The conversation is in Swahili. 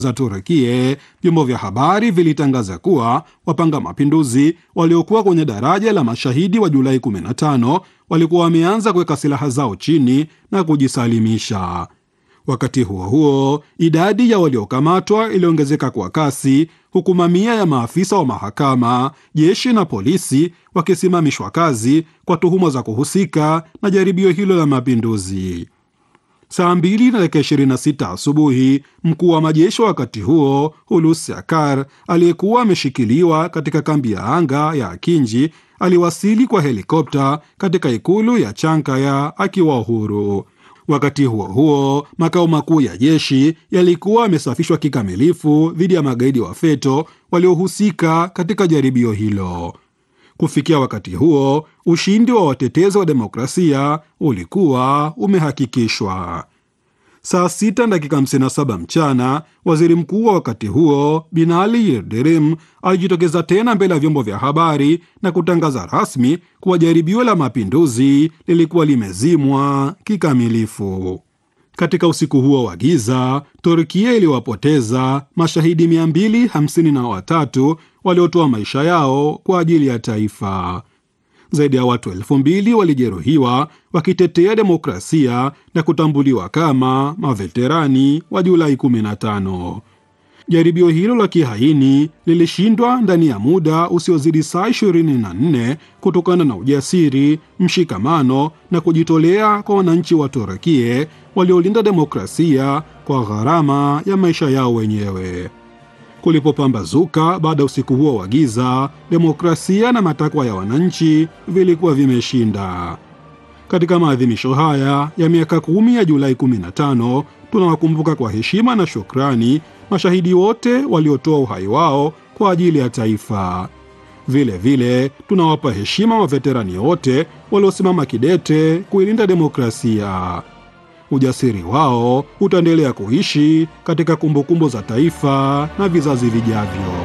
za Turukie, vyombo vya habari vilitangaza kuwa wapanga mapinduzi waliokuwa kwenye daraja la mashahidi wa Julai 15 walikuwa wameanza kuweka silaha zao chini na kujisalimisha. Wakati huo huo, idadi ya waliokamatwa iliongezeka kwa kasi, huku mamia ya maafisa wa mahakama, jeshi na polisi wakisimamishwa kazi kwa tuhuma za kuhusika na jaribio hilo la mapinduzi. Saa mbili na dakika 26 asubuhi, mkuu wa majeshi wakati huo Hulusi Akar aliyekuwa ameshikiliwa katika kambi ya anga ya Akinji aliwasili kwa helikopta katika ikulu ya Chankaya akiwa huru. Wakati huo huo, makao makuu ya jeshi yalikuwa yamesafishwa kikamilifu dhidi ya magaidi wa FETO waliohusika katika jaribio hilo. Kufikia wakati huo, ushindi wa watetezi wa demokrasia ulikuwa umehakikishwa. Saa sita dakika 57 mchana, waziri mkuu wa wakati huo Binali Yildirim alijitokeza tena mbele ya vyombo vya habari na kutangaza rasmi kuwa jaribio la mapinduzi lilikuwa limezimwa kikamilifu. Katika usiku huo wa giza, Turkia iliwapoteza mashahidi 253 waliotoa maisha yao kwa ajili ya taifa. Zaidi ya watu elfu mbili walijeruhiwa wakitetea demokrasia na kutambuliwa kama maveterani wa Julai 15. Jaribio hilo la kihaini lilishindwa ndani ya muda usiozidi saa 24 kutokana na ujasiri, mshikamano na kujitolea kwa wananchi wa Turukia waliolinda demokrasia kwa gharama ya maisha yao wenyewe. Kulipopambazuka baada ya usiku huo wa giza, demokrasia na matakwa ya wananchi vilikuwa vimeshinda. Katika maadhimisho haya ya miaka kumi ya Julai 15 tunawakumbuka kwa heshima na shukrani mashahidi wote waliotoa uhai wao kwa ajili ya taifa. Vile vile tunawapa heshima waveterani wote waliosimama kidete kuilinda demokrasia. Ujasiri wao utaendelea kuishi katika kumbukumbu za taifa na vizazi vijavyo.